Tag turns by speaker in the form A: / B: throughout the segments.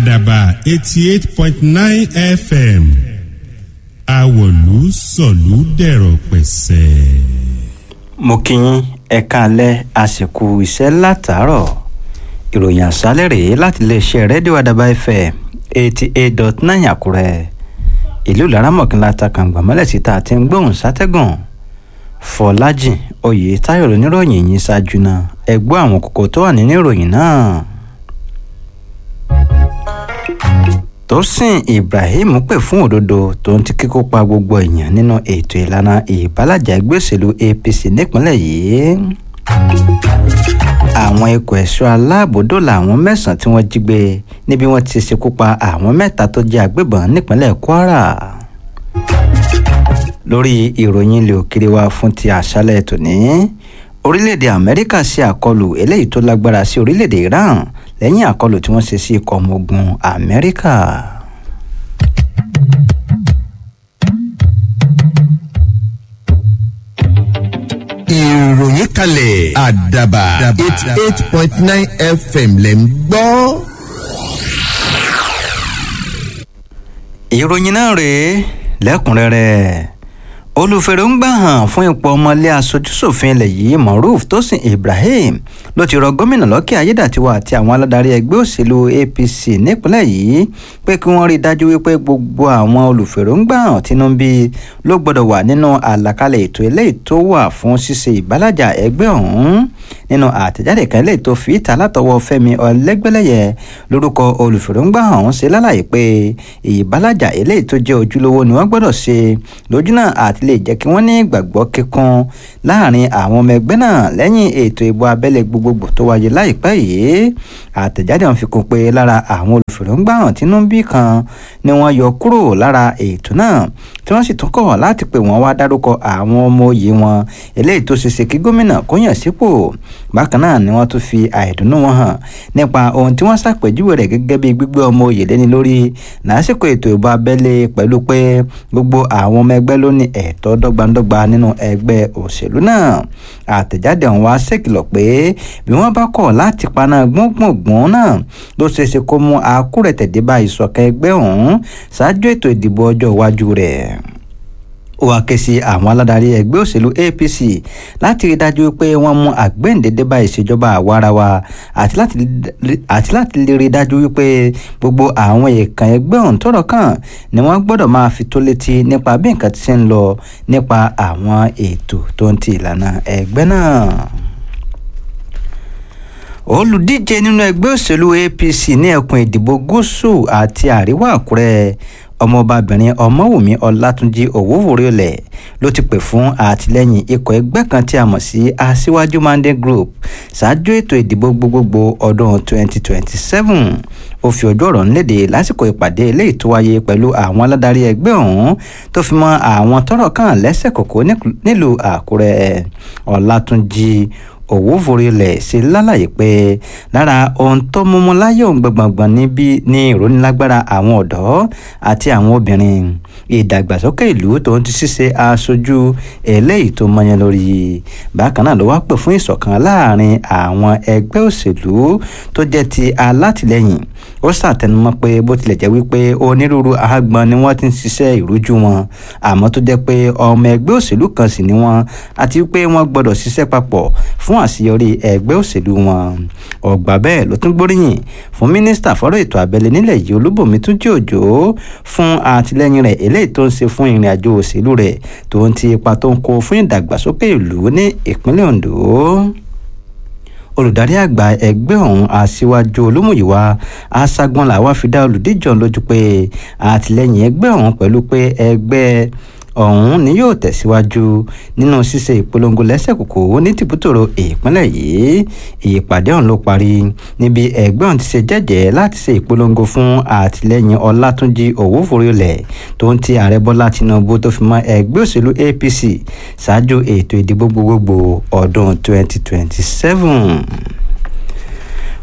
A: àdàbà eighty eight point nine fm àwọ̀lú sọ̀lú dẹ̀rọ̀ pẹ̀sẹ̀.
B: mo kí yín ẹ káalẹ́ àsìkò iṣẹ́ látàárọ̀ ìròyìn àṣálẹ̀ rèé láti iléeṣẹ́ rédíò àdàbà fm eighty eight dot nine àkúrẹ́ ìlú laramọ̀kìnlá takàngbà mọ́lẹ̀ síta àti ń gbóhùn sátẹ́gùn fọlájìn oyè táyọ̀ lóníròyìn yìí ṣáájú náà ẹ gbọ́ àwọn kókó tó wà nínú ìròyìn náà. tósìn ibrahim pè fún òdodo tó ń ti kíkó pa gbogbo èèyàn nínú ètò ìlànà ìbálàjà ẹgbẹ́ òṣèlú apc nípínlẹ̀ yìí àwọn ikọ̀ ẹ̀ṣọ́ aláàbò dóòlà àwọn mẹ́sàn-án tí wọ́n jí gbé níbi wọ́n ti ṣekú pa àwọn mẹ́ta tó jẹ́ agbébọn nípínlẹ̀ kwara lórí ìròyìn ilé òkèrè wa fún ti àṣálẹ̀ tòní orílẹ̀-èdè amẹ́ríkà ṣe àkọlù eléyìí tó lágbára sí orílẹ̀-èdè iran lẹ́yìn àkọlù tí wọ́n ṣe sí ikọ̀ ọmọ ogun amẹ́ríkà.
C: ìròyìn kalẹ̀ àdàbà eighty eight point nine fm lẹ̀ ń gbọ́.
B: ìròyìn náà rèé lẹ́kùnrẹ́rẹ́ olùfèrèǹgbà hàn fún ipò ọmọlé aṣojúṣòfin ilẹ̀ yìí moruf tosin ibrahim ló ti rọ gómìnà lọ́kẹ́ ayédàtiwa àti àwọn aládarí ẹgbẹ́ òṣèlú apc nípínlẹ̀ yìí pé kí wọ́n rí i dájú wípé gbogbo àwọn olùfèrèǹgbà hàn tinubu ló gbọ́dọ̀ wà nínú àlàkalẹ̀ ètò eléyìí tó wà fún ṣíṣe ìbálàjà ẹgbẹ́ ọ̀hún nínú àtẹ̀jáde kan eléyìí tó fi ìta látọwọ́ fẹ́mi ọlẹ́gbẹ́lẹ́yẹ lórúkọ olùfèrèǹgbà ọ̀hún ṣe lálàyé pé ìbálàjà eléyìí tó jẹ́ ojúlówó ni wọ́n gbọ́dọ̀ ṣe lójúnà àti lè jẹ́ kí wọ́n ní ìgbàgbọ́ kíkún láàrin àwọn ọmọ ẹgbẹ́ náà lẹ́yìn ètò ìbò abẹ́lé gbogbogbò tó wáyé láìpẹ́ yìí àtẹ̀jáde wọn fi kún pé lára àwọn olùfèrèǹgbàhàn tínúbí kan ni wọ́n yọ kúrò lára ètò náà tí wọ́n sì tún kọ̀ láti pè wọ́n wá dárúkọ àwọn ọmọ òye wọn eléyìí tó ṣeéṣe kí gómìnà kó yàn sípò bákan náà ni wọ́n tún fi àìdùnnú wọn hàn nípa ohun tí wọ́n ṣàpèjúwe rẹ̀ gẹ́gẹ́ bí gbígbé ọmọ òye lẹ́ni lórí lásìkò ètò ìbò abẹ́lé pẹ̀lú pé gbogbo àwọn ọmọ ẹgbẹ́ ló ní ẹ̀tọ́ dọ́gbandọ́gba nínú ẹgbẹ́ òṣèlú náà àtẹ̀jáde ọ̀hún wá ṣèkìlọ̀ pé bí wọ́n bá kọ̀ láti paná gbọ́ngbọ̀ngbọ̀n náà ló ṣeéṣe kó mú akúrẹ̀tẹ̀dé bá ìṣọ̀kan ẹgbẹ́ ọ̀hún ṣáájú ètò ìdìbò ọjọ́ iwájú rẹ̀ ó wá ké sí àwọn aládarí ẹgbẹ́ òṣèlú apc láti rí dájú pé wọ́n mú àgbéǹdédé bá ìṣèjọba àwarawa àti láti lè rí dájú wípé gbogbo àwọn èèkàn ẹgbẹ́ ọ̀hún tọrọ kàn ni wọ́n gbọ́dọ̀ máa fi tó létí nípa bí nǹkan ti ṣe ń lọ nípa àwọn ètò tó ń ti ìlànà ẹgbẹ́ náà olùdíje nínú ẹgbẹ́ òṣèlú apc ní ẹkùn ìdìbò gúúsù àti àríwá àkúrẹ́ ọmọọbabìnrin ọmọwùmí ọlátúnjì òwúwòrẹ́lẹ̀ ló ti pè fún àtìlẹ́yìn ikọ̀ ẹgbẹ́ kan tí a mọ̀ sí aṣíwájú mandate group ṣáájú ètò ìdìbò gbogbogbò ọdún 2027 ó fi ojú ọ̀rọ̀ nílédè lásìkò ìpàdé eléyìí tó wáyé pẹ̀lú àwọn aládarí ẹgbẹ́ ọ̀hún tó fi mọ́ àwọn tọ́rọ̀ kàn lẹ́sẹ̀ kòkó nílùú àkúrẹ́ ọlátúnjì òwúforílẹ̀ ṣe lálàyé pé lára ohun tó múmú láyé òun gbọ̀ngbọ̀ngbọ̀n níbí ní ìrónilágbára àwọn ọ̀dọ́ àti àwọn obìnrin ìdàgbàsókè ìlú tó ń ti ṣíṣe aṣojú eléyìí tó mọyán lórí bákan náà ló wá pè fún ìṣọ̀kan láàrin àwọn ẹgbẹ́ òṣèlú tó jẹ́ ti alátìlẹyìn ó ṣàtẹnumọ́ pé bó tilẹ̀ jẹ́ wípé onírúurú àgbọn ni wọ́n ti ń ṣiṣẹ́ ìrújú wọn àmọ́ tó jẹ́ pé ọmọ ẹgbẹ́ òṣèlú kan sì ni wọ́n àti wípé wọ́n gbọ́dọ̀ ṣiṣẹ́ papọ̀ fún àṣeyọrí ẹgbẹ́ òṣèlú wọn ọgbà bẹ́ẹ̀ ló tún gbóríyìn fún mínísítà fọ́rọ̀ ètò abẹ́lé nílẹ̀ yìí olúbòmí túnjí òjò fún àtìlẹ́yìn rẹ̀ eléyìí tó ń ṣe fún ìrìn àjò òṣèlú rẹ̀ tó ń ti ipa tó ń kó fún ìdàgbàsókè ìlú ní ìpínlẹ̀ ondo olùdarí àgbà ẹgbẹ́ ọ̀hún aṣíwájú olúmúyíwá aṣágbọ́n làwa fi dá olùdíje ọ̀hún lójú pé àtìlẹ́yìn ẹgbẹ́ ọ̀hún pẹ̀lú pé ẹgbẹ́ ọ̀hún ni yóò tẹ̀síwájú nínú ṣíṣe ìpolongo lẹ́sẹ̀kòkò ní tìbútòrò ìpínlẹ̀ yìí ìpàdé ọ̀hún ló parí níbi ẹgbẹ́ ọ̀hún ti ṣe jẹ́jẹ́ láti ṣe ìpolongo fún àtìlẹ́yìn ọlátúnjì òwúforílẹ̀ tó ń ti ààrẹ bọ́lá tinubu tó fi mọ́ ẹgbẹ́ òṣèlú apc ṣáájú ètò ìdìbò gbogbogbò ọdún 2027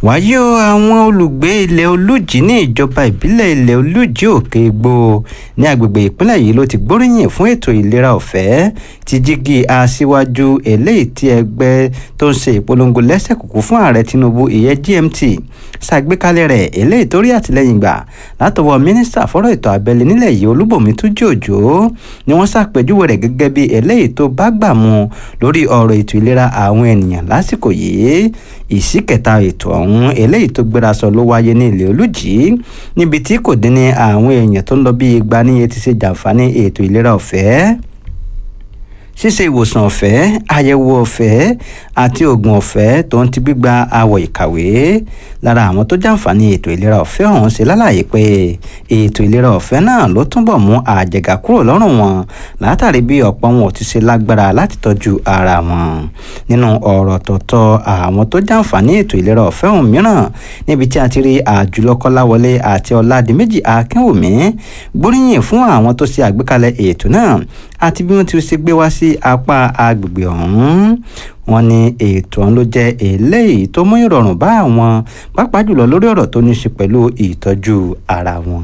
B: wáyé o àwọn olùgbé ilẹ̀ olújì ní ìjọba ìbílẹ̀ ilẹ̀ olújì òkè igbó ní agbègbè ìpínlẹ̀ yìí ló ti gbóríyìn fún ètò ìlera ọ̀fẹ́ ti jígi aṣíwájú eléyìí tí ẹgbẹ́ tó ń ṣe ìpolongo lẹ́sẹ̀ kúkú fún ààrẹ tinubu ìyẹn gmt ṣàgbékalẹ̀ rẹ̀ eléyìí tó rí àtìlẹ́yìn gbà látọwọ́ mínísítà fọ́rọ̀ ètò abẹ́lé nílẹ̀ yìí olúbọ̀mí túnjí òjò ni wọ́n ṣàpèjúwe rẹ̀ gẹ́gẹ́ bí eléyìí tó bá gbà mu lórí ọ̀rọ̀ ètò ìlera àwọn ènìyàn lásìkò yìí ìsíkẹta ètò ọ̀hún eléyìí tó gbéra sọ ló wáyé ní ilé olùjì níbi tí kò dín ní àwọn èèyàn tó ń lọ bí igba níye ti ṣe jàǹfààní ètò ìlera ọ̀fẹ́ ṣíṣe ìwòsàn ọ̀fẹ́ àyẹ̀wò ọ̀fẹ́ àti oògùn ọ̀fẹ́ tó ń ti gbígba àwọ̀ ìkàwé lára àwọn tó jàǹfààní ètò ìlera ọ̀fẹ́ ọ̀hún ṣe lálàyé pé ètò ìlera ọ̀fẹ́ náà ló túbọ̀ mú àjẹgà kúrò lọ́rùn wọn látàrí bí ọ̀pọ̀ wọn ò ti ṣe lágbára láti tọ́jú ara wọn nínú ọ̀rọ̀ tọ̀tọ̀ àwọn tó jàǹfààní ètò ìlera ọ̀fẹ́ ọ̀hún mìíràn níbi tí a ti rí àjùlọ kọ́láwọlé àti ọ̀làdìmẹ́jì akínwùmí gbóríyìn fún àwọn tó ṣe àgbékalẹ̀ ètò náà àti bí wọ́n ti ṣe gbé wá sí apá agbègbè ọ̀hún wọ́n ní ètò ọ̀hún ló jẹ́ eléyìí tó mú ìrọ̀rùn bá àwọn pàápàá jùlọ lórí ọ̀rọ̀ tó ní í ṣe pẹ̀lú ìtọ́jú ara wọn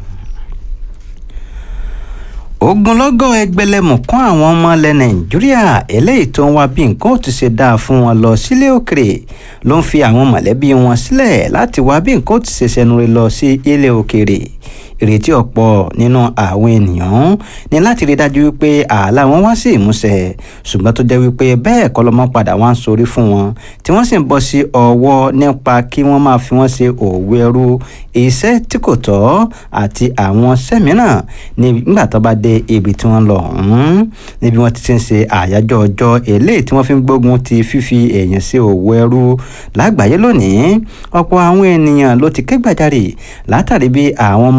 B: ogunlọ́gọ̀ ẹgbẹ̀lẹ́mùkún àwọn ọmọ ilẹ̀ nàìjíríà eléyìí tó ń wá bí nǹkan ò ti ṣe dáa fún wọn lọ sílé òkèrè ló ń fi àwọn mọ̀lẹ́bí wọn sílẹ̀ láti wá bí nǹkan ò ti ṣe ṣẹnure lọ sí ilé òkèrè ìrètí ọ̀pọ̀ nínú àwọn ènìyàn ní láti rí dájú wípé ààlà wọn wá sí ìmúṣẹ ṣùgbọ́n tó jẹ́ wípé bẹ́ẹ̀ kọ́ lọ́mọ padà wá ń sorí fún wọn tí wọ́n sì ń bọ́ sí ọwọ́ nípa kí wọ́n máa fi wọ́n ṣe òwò ẹrú iṣẹ́ tí kò tọ́ àti àwọn sẹ́mìíràn nígbà tó bá dé ibi tí wọ́n lọ ọ̀hún níbi wọ́n ti ti ń ṣe àyájọ́ ọjọ́ eléyìí tí wọ́n fi ń gbógun ti fífi èèyàn ṣe òwò ẹrú lágbàáyé lónìí ọ̀pọ̀ àwọn ènìyàn ló ti ké gbàjarè látàrí bí àwọn